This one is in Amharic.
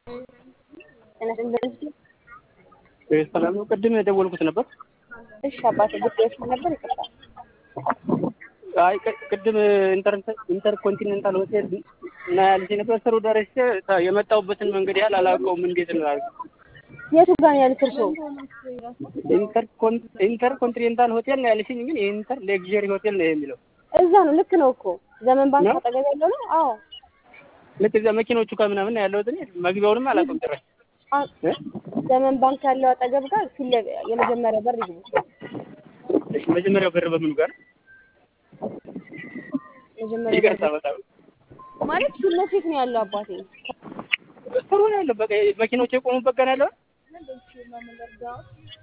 ሰላም ነው። ቅድም የደወልኩት ነበር። እሺ አባቴ ጉዳዮች ነበር። ይቅርታ። አይ ቅድም ኢንተር ኮንቲኔንታል ሆቴል እና ያልሽ ነበር። ስሩ ደርሼ የመጣሁበትን መንገድ ያህል አላውቀውም። እንዴት ነው የቱ ጋር ነው ያሉት እርስዎ? ኢንተር ኮንቲኔንታል ሆቴል ነው ያልሽኝ፣ ግን የኢንተር ሌክዠሪ ሆቴል ነው የሚለው። እዛ ነው። ልክ ነው እኮ ዘመን ባንክ አጠገብ ያለው ነው። አዎ ልክ እዛ መኪኖቹ ከምናምን ነው ያለሁት። እኔ መግቢያውንም አላውቅም ጭራሽ። ዘመን ባንክ ያለው አጠገብ ጋር ፊት ለፊት የመጀመሪያ በር ይግቡ። እሺ መጀመሪያው በር በምኑ ጋር? መጀመሪያ ይቅርታ በጣም ማለት ፊት ለፊት ነው ያለው አባቴ። ጥሩ ነው ያለው። በቃ መኪኖች የቆሙበት ጋር ነው ያለው።